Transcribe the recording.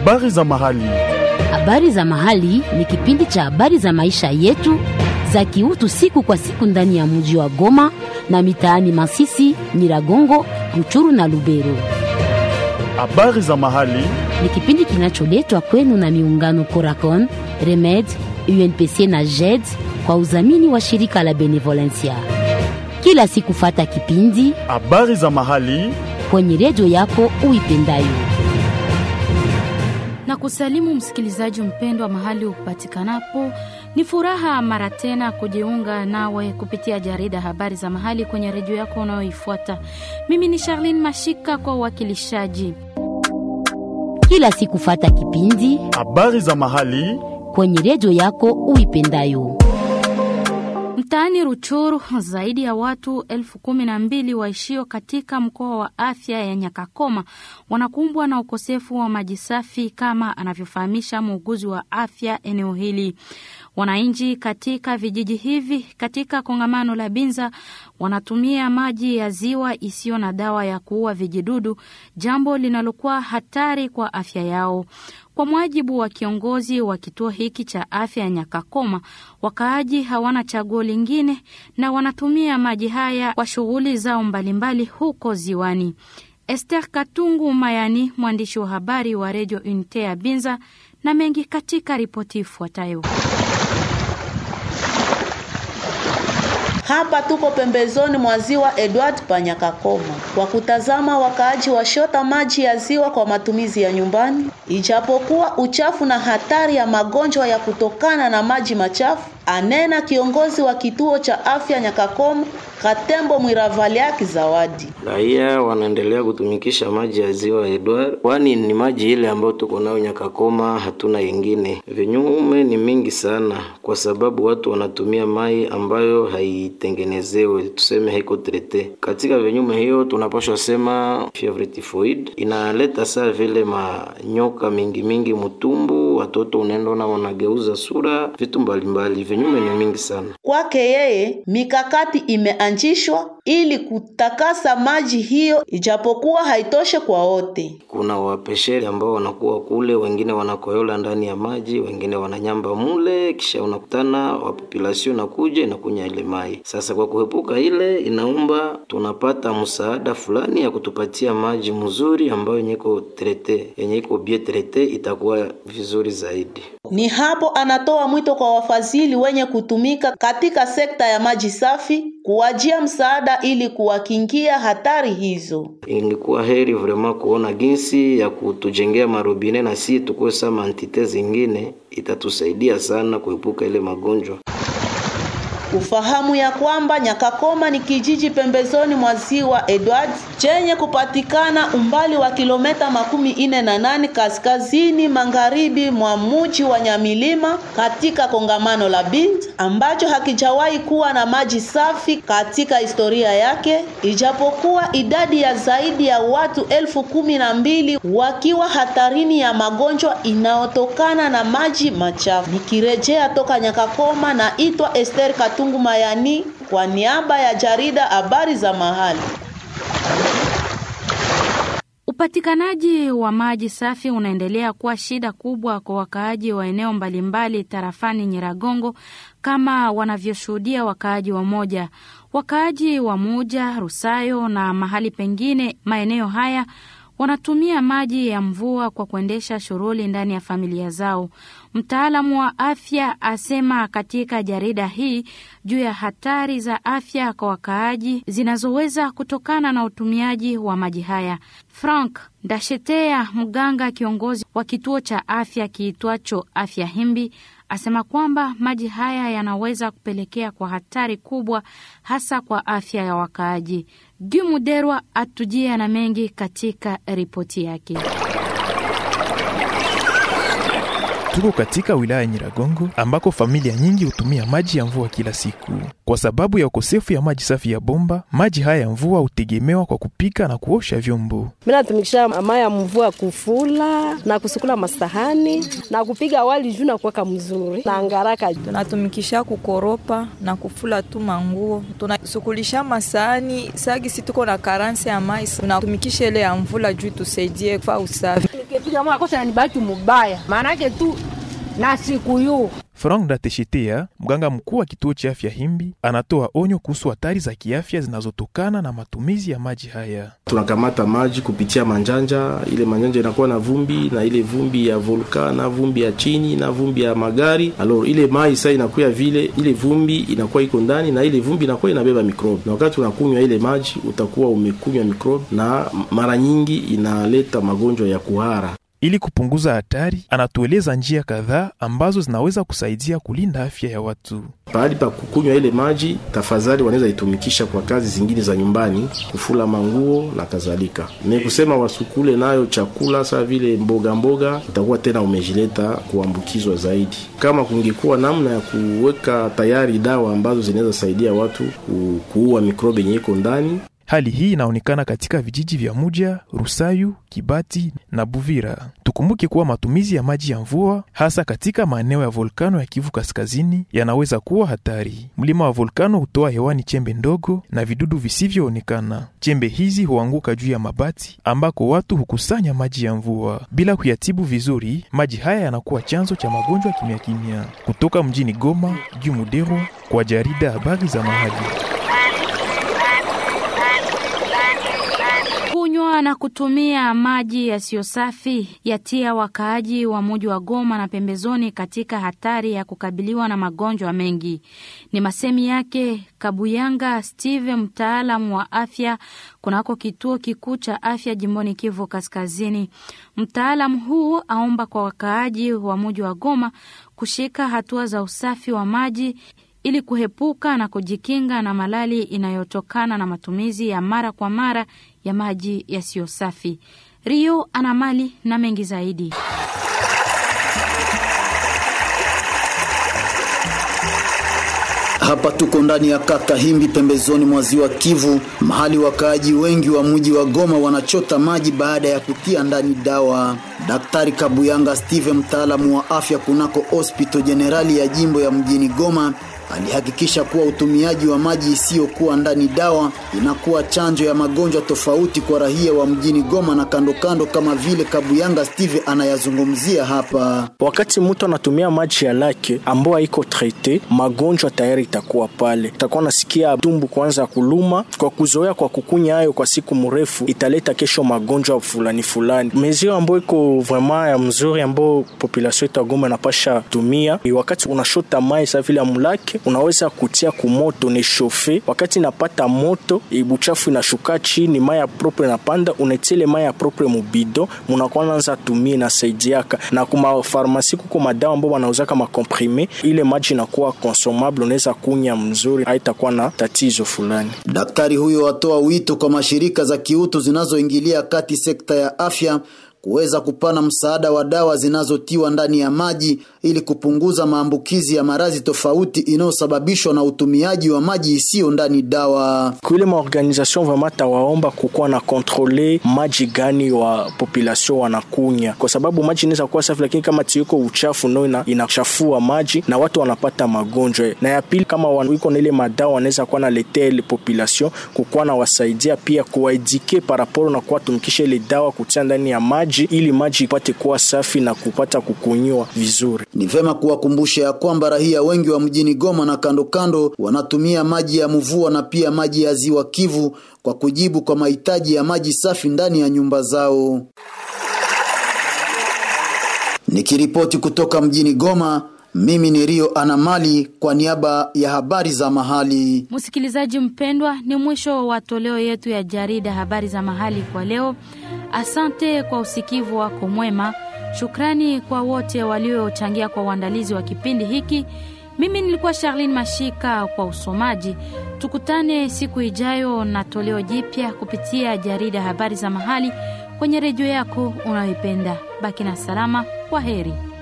Habari za mahali. Habari za mahali ni kipindi cha habari za maisha yetu za kiutu siku kwa siku ndani ya mji wa Goma na mitaani Masisi, Nyiragongo, Ruchuru na Lubero. Habari za mahali. Ni kipindi kinacholetwa kwenu na miungano Coracon, Remed, UNPC na JED kwa udhamini wa shirika la Benevolencia. Kila siku fata kipindi Habari za mahali. kwenye redio yako uipendayo. na kusalimu msikilizaji mpendwa mahali upatikanapo. Ni furaha mara tena kujiunga nawe kupitia jarida habari za mahali kwenye redio yako unayoifuata. Mimi ni Charlene Mashika kwa uwakilishaji. Kila siku fata kipindi Habari za mahali. kwenye redio yako uipendayo. Mtaani Ruchuru, zaidi ya watu elfu kumi na mbili waishio katika mkoa wa afya ya Nyakakoma wanakumbwa na ukosefu wa maji safi, kama anavyofahamisha muuguzi wa afya eneo hili. Wananchi katika vijiji hivi katika kongamano la Binza wanatumia maji ya ziwa isiyo na dawa ya kuua vijidudu, jambo linalokuwa hatari kwa afya yao. Kwa mujibu wa kiongozi wa kituo hiki cha afya ya Nyakakoma, wakaaji hawana chaguo lingine na wanatumia maji haya kwa shughuli zao mbalimbali huko ziwani. Esther Katungu Mayani, mwandishi wa habari wa redio Unite ya Binza, na mengi katika ripoti ifuatayo. Hapa tuko pembezoni mwa ziwa Edward Panyakakoma kwa kutazama wakaaji washota maji ya ziwa kwa matumizi ya nyumbani, ijapokuwa uchafu na hatari ya magonjwa ya kutokana na maji machafu, anena kiongozi wa kituo cha afya Nyakakoma Katembo Mwiravaliaki Zawadi. Raia wanaendelea kutumikisha maji ya ziwa Edward, kwani ni maji ile ambayo tuko nayo Nyakakoma, hatuna yengine. Vinyume ni mingi sana, kwa sababu watu wanatumia mai ambayo haitengenezewe, tuseme haiko trete. Katika vinyume hiyo tunapaswa sema fievre typhoid inaleta saa vile manyoka mingi mingi mutumbu, watoto unaenda wanageuza sura, vitu mbalimbali. Vinyume ni mingi sana. Kwake yeye mikakati imeanzishwa ili kutakasa maji hiyo, ijapokuwa haitoshe kwa wote. Kuna wapesheri ambao wanakuwa kule, wengine wanakoyola ndani ya maji, wengine wananyamba mule, kisha unakutana wa population nakuja inakunya ile mai. Sasa kwa kuepuka ile, inaomba tunapata msaada fulani ya kutupatia maji mzuri ambayo yenye iko trete, yenye iko bien trete, itakuwa vizuri zaidi. Ni hapo anatoa mwito kwa wafadhili wenye kutumika katika sekta ya maji safi kuwajia msaada ili kuwakingia hatari hizo. Ingekuwa heri vraiment kuona jinsi ya kutujengea marobine na si tukuwe sama antite zingine, itatusaidia sana kuepuka ile magonjwa. Ufahamu ya kwamba Nyakakoma ni kijiji pembezoni mwa ziwa Edward chenye kupatikana umbali wa kilometa makumi ine na nane kaskazini magharibi mwa mji wa Nyamilima katika kongamano la Binza ambacho hakijawahi kuwa na maji safi katika historia yake, ijapokuwa idadi ya zaidi ya watu elfu kumi na mbili wakiwa hatarini ya magonjwa inayotokana na maji machafu. Nikirejea toka Nyakakoma, naitwa Esther Katungu Mayani kwa niaba ya jarida habari za mahali. Upatikanaji wa maji safi unaendelea kuwa shida kubwa kwa wakaaji wa eneo mbalimbali tarafani Nyiragongo, kama wanavyoshuhudia wakaaji wa moja wakaaji wa Muja, Rusayo na mahali pengine. Maeneo haya wanatumia maji ya mvua kwa kuendesha shughuli ndani ya familia zao. Mtaalamu wa afya asema katika jarida hii juu ya hatari za afya kwa wakaaji zinazoweza kutokana na utumiaji wa maji haya. Frank Ndashetea, mganga kiongozi wa kituo cha afya kiitwacho Afya Himbi, asema kwamba maji haya yanaweza kupelekea kwa hatari kubwa hasa kwa afya ya wakaaji. Gumuderwa atujia na mengi katika ripoti yake. Tuko katika wilaya ya Nyiragongo ambako familia nyingi hutumia maji ya mvua kila siku. Kwa sababu ya ukosefu ya maji safi ya bomba, maji haya ya mvua hutegemewa kwa kupika na kuosha vyombo. Mimi natumikisha mama ya mvua kufula na kusukula masahani na kupiga wali juu na kuweka mzuri na ngaraka. tunatumikisha kukoropa na kufula tu manguo, tunasukulisha masahani sagi, si tuko na karansi ya mai, tunatumikisha ile ya mvula juu tusaidie kwa usafi. magonjwa ambayo akosa nanibaki mubaya, maanake tu na siku yu Frank Dateshetea, mganga mkuu wa kituo cha afya Himbi, anatoa onyo kuhusu hatari za kiafya zinazotokana na matumizi ya maji haya. Tunakamata maji kupitia manjanja, ile manjanja inakuwa na vumbi na ile vumbi ya volka na vumbi ya chini na vumbi ya magari. Alors ile mai sasa inakuwa vile, ile vumbi inakuwa iko ndani na ile vumbi inakuwa inabeba mikrobe, na wakati unakunywa ile maji utakuwa umekunywa mikrobe, na mara nyingi inaleta magonjwa ya kuhara. Ili kupunguza hatari, anatueleza njia kadhaa ambazo zinaweza kusaidia kulinda afya ya watu. Pahali pa kukunywa ile maji, tafadhali wanaweza itumikisha kwa kazi zingine za nyumbani, kufula manguo na kadhalika. Ni kusema wasukule nayo chakula saa vile mboga mboga, utakuwa tena umejileta kuambukizwa zaidi. Kama kungekuwa namna ya kuweka tayari dawa ambazo zinaweza saidia watu ku- kuua mikrobe yenye iko ndani Hali hii inaonekana katika vijiji vya Muja, Rusayu, Kibati na Buvira. Tukumbuke kuwa matumizi ya maji ya mvua hasa katika maeneo ya volkano ya Kivu Kaskazini yanaweza kuwa hatari. Mlima wa volkano hutoa hewani chembe ndogo na vidudu visivyoonekana. Chembe hizi huanguka juu ya mabati ambako watu hukusanya maji ya mvua. Bila kuyatibu vizuri, maji haya yanakuwa chanzo cha magonjwa kimya kimya. Kutoka mjini Goma, Juu Muderwa kwa jarida habari za mahali. Kunywa na kutumia maji yasiyo safi yatia wakaaji wa muji wa Goma na pembezoni katika hatari ya kukabiliwa na magonjwa mengi. Ni masemi yake Kabuyanga Steve, mtaalamu wa afya kunako kituo kikuu cha afya jimboni Kivu Kaskazini. Mtaalamu huu aomba kwa wakaaji wa muji wa Goma kushika hatua za usafi wa maji ili kuhepuka na kujikinga na malali inayotokana na matumizi ya mara kwa mara ya maji yasiyo safi. Rio ana mali na mengi zaidi. Hapa tuko ndani ya kata Himbi pembezoni mwa ziwa Kivu, mahali wakaaji wengi wa mji wa Goma wanachota maji baada ya kutia ndani dawa. Daktari Kabuyanga Steve, mtaalamu wa afya kunako hospital jenerali ya jimbo ya mjini Goma, alihakikisha kuwa utumiaji wa maji isiyokuwa ndani dawa inakuwa chanjo ya magonjwa tofauti kwa raia wa mjini Goma na kando kando, kama vile Kabuyanga Steve anayazungumzia hapa. Wakati mtu anatumia maji ya lake ambayo haiko trete, magonjwa tayari itakuwa pale. Utakuwa nasikia tumbu kuanza kuluma kwa kuzoea kwa kukunya hayo kwa siku mrefu, italeta kesho magonjwa fulani fulani. Mezio ambayo iko vraiment ya mzuri ambayo population yetu ya Goma inapasha tumia ni wakati unashota mai sa vile amulake, unaweza kutia kumoto ni shofe. Wakati inapata moto, buchafu inashuka chini, mai ya propre inapanda, unetile mai ya propre mubido, munakuwa naanza tumia, inasaidiaka na kuma farmasi kuko madawa ambao wanauzaka makomprime, ile maji inakuwa consomable, unaweza kunya mzuri, haitakuwa na tatizo fulani. Daktari huyo atoa wito kwa mashirika za kiutu zinazoingilia kati sekta ya afya kuweza kupana msaada wa dawa zinazotiwa ndani ya maji ili kupunguza maambukizi ya maradhi tofauti inayosababishwa na utumiaji wa maji isiyo ndani dawa. Kuile maorganisation vraiment tawaomba kukuwa na kontrole maji gani wa population wanakunya, kwa sababu maji inaweza kuwa safi, lakini kama tiyuko uchafu no ina, inachafua maji na watu wanapata magonjwa. Na ya pili, kama wiko na ile madawa wanaweza kuwa na letea ile population kukuwa na wasaidia pia kuwaedike paraporo na kuwatumikisha ile dawa kutia ndani ya maji ili maji ipate kuwa safi na kupata kukunywa vizuri. Ni vema kuwakumbusha ya kwamba raia wengi wa mjini Goma na kando kando wanatumia maji ya mvua na pia maji ya ziwa Kivu kwa kujibu kwa mahitaji ya maji safi ndani ya nyumba zao. Nikiripoti kutoka mjini Goma, mimi ni Rio Anamali kwa niaba ya habari za mahali. Msikilizaji mpendwa, ni mwisho wa toleo yetu ya jarida habari za mahali kwa leo. Asante kwa usikivu wako mwema. Shukrani kwa wote waliochangia kwa uandalizi wa kipindi hiki. Mimi nilikuwa Charlene Mashika kwa usomaji. Tukutane siku ijayo na toleo jipya kupitia jarida habari za mahali kwenye redio yako unayoipenda. Baki na salama. Kwa heri.